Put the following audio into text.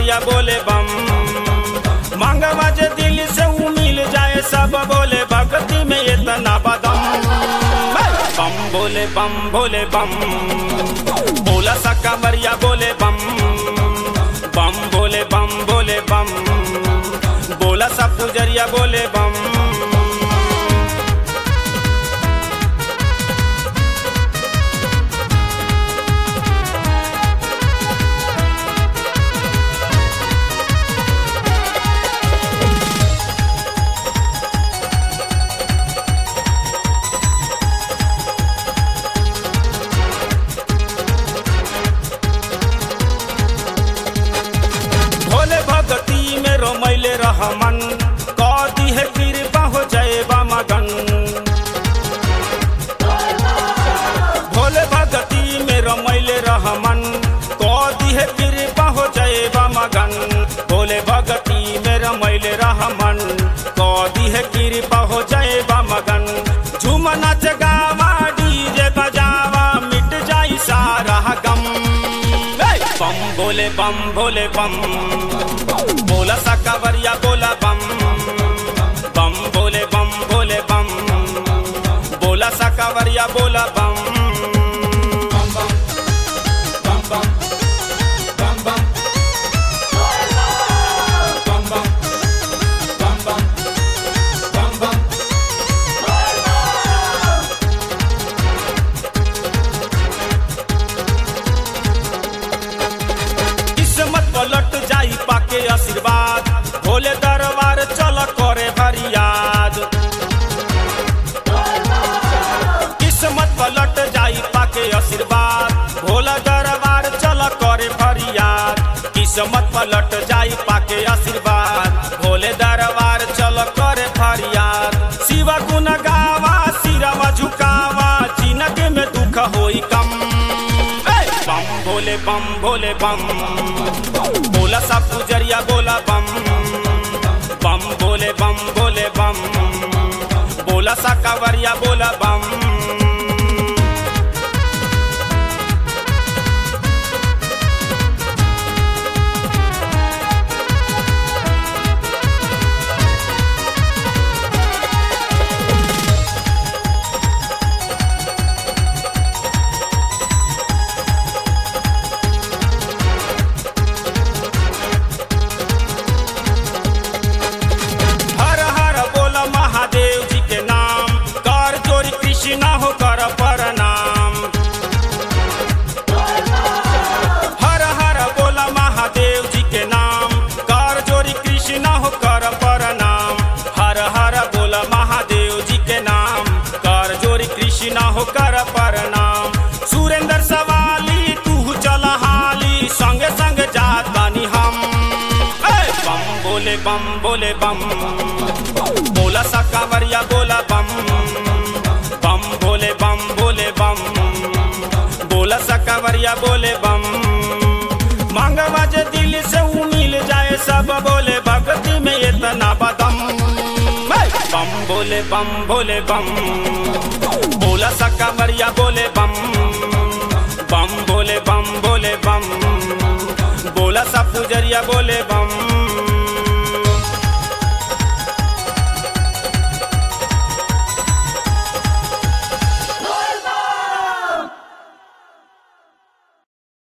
कवरिया बोले बम मांगवा जे दिल से ऊ मिल जाए सब बोले भक्ति में इतना बदम बम बोले बम बोले बम बोला सा कवरिया बोले बम बम बोले बम बोले बम बोला सा पुजरिया बोले बम भोले भगती में रोमैले रहमन कदी है कृपा हो जाए बा मगन भोले भगती में रोमैले रहमन कदी है कृपा हो जाए बा मगन भोले भगती में रमैले रहमन कदी है कृपा हो जाए बा मगन झूम नाच गावा डीजे बजावा मिट जाई सारा गम बम बोले बम बोले बम बोला सा कवरिया बोला बम बम बोले बम बोले बम बोला सा कवरिया बोला बम किस्मत पलट जाई पाके आशीर्वाद भोले दरबार चल करे फरियाद किस्मत पलट जाई पाके आशीर्वाद भोला दरबार चल करे फरियाद किस्मत पलट जाई पाके आशीर्वाद भोले दरबार चल करे फरियाद शिवा गुण गावा सिरवा झुकावा जिनक में दुख होई कम बम भोले बम भोले बम बोला सा पुजरिया बोला बम बम भोले बम भोले बम बोला सा कावरिया बोला बम हर हर बोला महादेव जी के नाम कर जोरी कृष्णा हो कर प्रणाम हर हर बोला महादेव जी के नाम कर जोरी कृष्णा हो कर प्रणाम हर हर बोला महादेव जी के नाम कर जोरी कृष्णा हो कर प्रणाम सुरेंद्र सवाली तू चल हाली संगे संग जात बानी हम ए, बम बोले बम बोले बम बोला सा कांवरिया बोला बम बम बोले बम बोले बम बोला सा कांवरिया बोले बम मांगवा जे दिल से ऊ मिल जाए सब बोले भक्ति में इतना बदम ए, बम बोले बम बोले बम बोला सा कांवरिया बोले बम बम बोले बम बोले बम बोला सा पुजरिया बोले